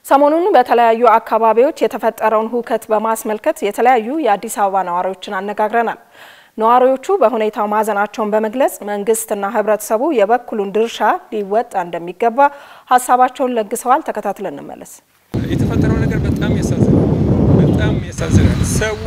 ሰሞኑን በተለያዩ አካባቢዎች የተፈጠረውን ሁከት በማስመልከት የተለያዩ የአዲስ አበባ ነዋሪዎችን አነጋግረናል። ነዋሪዎቹ በሁኔታው ማዘናቸውን በመግለጽ መንግስትና ሕብረተሰቡ የበኩሉን ድርሻ ሊወጣ እንደሚገባ ሀሳባቸውን ለግሰዋል። ተከታትለን እንመለስ። የተፈጠረው ነገር በጣም ያሳዝናል። በጣም ያሳዝናል። ሰው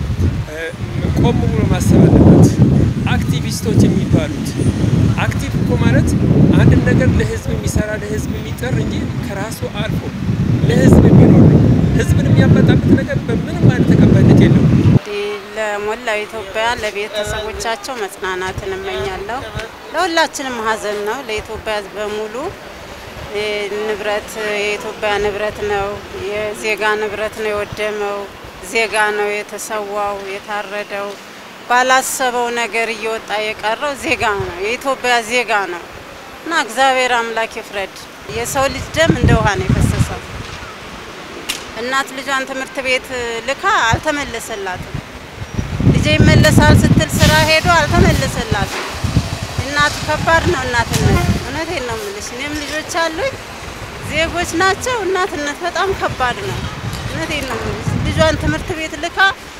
ቆም ብሎ ማሰብ አለበት። አክቲቪስቶች የሚባሉት አክቲቭ እኮ ማለት አንድን ነገር ለህዝብ የሚሰራ ለህዝብ የሚጠር እንጂ ከራሱ አልፎ ለህዝብ የሚኖር ነው። ህዝብን የሚያበጣበት ነገር በምንም አይነት ተቀባይነት የለውም። ለሞላው ኢትዮጵያ ለቤተሰቦቻቸው መጽናናትን እመኛለሁ። ለሁላችንም ሀዘን ነው። ለኢትዮጵያ ህዝብ በሙሉ ንብረት የኢትዮጵያ ንብረት ነው፣ የዜጋ ንብረት ነው የወደመው። ዜጋ ነው የተሰዋው የታረደው። ባላሰበው ነገር እየወጣ የቀረው ዜጋ ነው፣ የኢትዮጵያ ዜጋ ነው እና እግዚአብሔር አምላክ ይፍረድ። የሰው ልጅ ደም እንደ ውሃ ነው የፈሰሰው። እናት ልጇን ትምህርት ቤት ልካ አልተመለሰላትም። ልጄ ይመለሳል ስትል ስራ ሄዶ አልተመለሰላትም። እናት ከባድ ነው እናትነት። እውነቴን ነው የምልሽ። እኔም ልጆች አሉኝ፣ ዜጎች ናቸው። እናትነት በጣም ከባድ ነው። እውነቴን ነው የምልሽ። ልጇን ትምህርት ቤት ልካ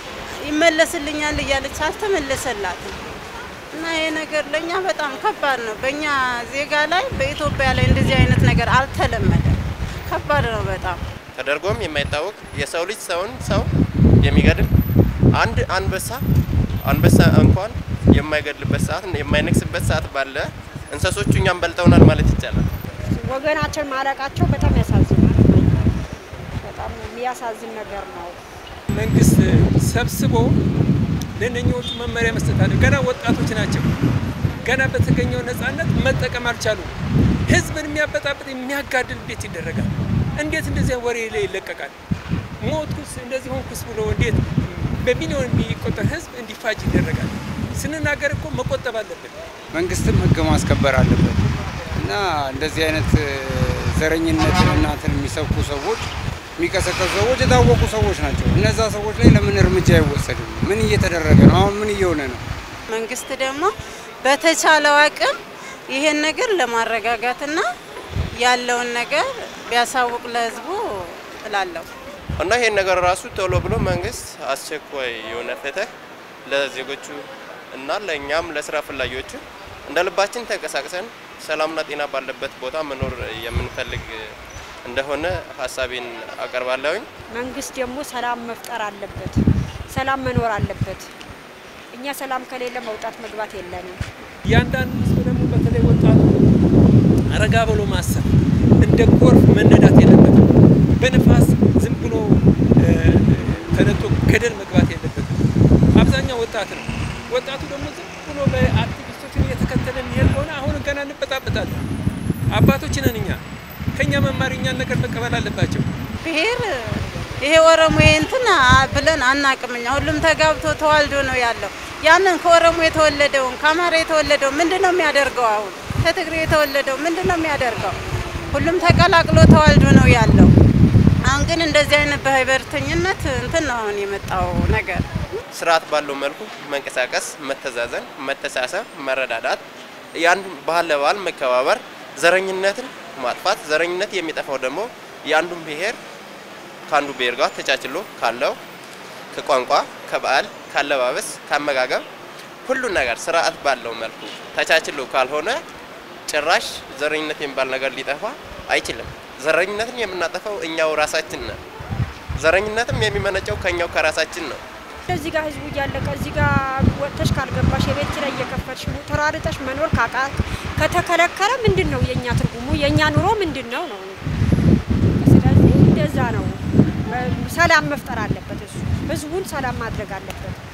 ይመለስልኛል እያለች አልተመለሰላትም። እና ይሄ ነገር ለእኛ በጣም ከባድ ነው። በእኛ ዜጋ ላይ በኢትዮጵያ ላይ እንደዚህ አይነት ነገር አልተለመደም። ከባድ ነው በጣም ተደርጎም የማይታወቅ የሰው ልጅ ሰውን ሰው የሚገድል አንድ አንበሳ አንበሳ እንኳን የማይገድልበት ሰዓት የማይነክስበት ሰዓት ባለ እንስሶቹ እኛም በልጠውናል ማለት ይቻላል። ወገናችን ማለቃቸው በጣም ያሳዝናል። በጣም የሚያሳዝን ነገር ነው። መንግስት ሰብስቦ ለእነኚዎቹ መመሪያ መስጠት አለ። ገና ወጣቶች ናቸው። ገና በተገኘው ነጻነት መጠቀም አልቻሉም። ህዝብን የሚያበጣብጥ የሚያጋድል እንዴት ይደረጋል? እንዴት እንደዚህ ወሬ ላይ ይለቀቃል? ሞትኩስ እንደዚህ ሆንኩስ ብሎ እንዴት በሚሊዮን የሚቆጠር ህዝብ እንዲፋጅ ይደረጋል? ስንናገር እኮ መቆጠብ አለብን። መንግስትም ህግ ማስከበር አለበት እና እንደዚህ አይነት ዘረኝነትን እናትን የሚሰብኩ ሰዎች የሚቀሰቀሱ ሰዎች የታወቁ ሰዎች ናቸው። እነዛ ሰዎች ላይ ለምን እርምጃ አይወሰድም? ምን እየተደረገ ነው? አሁን ምን እየሆነ ነው? መንግስት ደግሞ በተቻለው አቅም ይሄን ነገር ለማረጋጋትና ያለውን ነገር ቢያሳውቅ ለህዝቡ እላለሁ። እና ይሄን ነገር ራሱ ቶሎ ብሎ መንግስት አስቸኳይ የሆነ ፍትህ ለዜጎቹ እና ለእኛም ለስራ ፈላጊዎቹ እንደ ልባችን ተንቀሳቅሰን ሰላምና ጤና ባለበት ቦታ መኖር የምንፈልግ እንደሆነ ሀሳቤን አቀርባለሁኝ። መንግስት ደግሞ ሰላም መፍጠር አለበት፣ ሰላም መኖር አለበት። እኛ ሰላም ከሌለ መውጣት መግባት የለንም። እያንዳንዱ ህዝብ ደግሞ በተለይ ወጣቱ ረጋ ብሎ ማሰብ እንደ ጎርፍ መነዳት የለበትም። በንፋስ ዝም ብሎ ተነጦ ገደል መግባት የለበትም። አብዛኛው ወጣት ነው። ወጣቱ ደግሞ ዝም ብሎ በአክቲቪስቶችን እየተከተለ የሚሄድ ከሆነ አሁን ገና እንበጣበጣለን። አባቶች ነን እኛ። ከኛ መማር እኛን ነገር መቀበል አለባቸው። ብሔር ይሄ ኦሮሞ እንትን ብለን አናቅም። እኛ ሁሉም ተጋብቶ ተዋልዶ ነው ያለው። ያንን ከኦሮሞ የተወለደውን ከአማራ የተወለደው ምንድን ነው የሚያደርገው? አሁን ከትግሬ የተወለደው ምንድን ነው የሚያደርገው? ሁሉም ተቀላቅሎ ተዋልዶ ነው ያለው። አሁን ግን እንደዚህ አይነት በህብረተኝነት እንትን ነው አሁን የመጣው ነገር። ስርዓት ባለው መልኩ መንቀሳቀስ፣ መተዛዘን፣ መተሳሰብ፣ መረዳዳት፣ የአንዱ ባህል ለባህል መከባበር፣ ዘረኝነትን ማጥፋት። ዘረኝነት የሚጠፋው ደግሞ የአንዱን ብሔር ከአንዱ ብሔር ጋር ተቻችሎ ካለው ከቋንቋ፣ ከባህል፣ ካለባበስ፣ ካመጋገብ ሁሉን ነገር ስርዓት ባለው መልኩ ተቻችሎ ካልሆነ ጭራሽ ዘረኝነት የሚባል ነገር ሊጠፋ አይችልም። ዘረኝነትን የምናጠፋው እኛው ራሳችን ነን። ዘረኝነትም የሚመነጨው ከኛው ከራሳችን ነው። እዚህ ጋር ህዝቡ እያለቀ እዚህ ጋር ወጥተሽ ካልገባሽ የቤት ኪራይ እየከፈልሽ ተራርጠሽ መኖር ካቃ ከተከለከለ ምንድን ነው የእኛ ትርጉሙ? የእኛ ኑሮ ምንድን ነው ነው? ስለዚህ እንደዛ ነው። ሰላም መፍጠር አለበት። እሱ ህዝቡን ሰላም ማድረግ አለበት።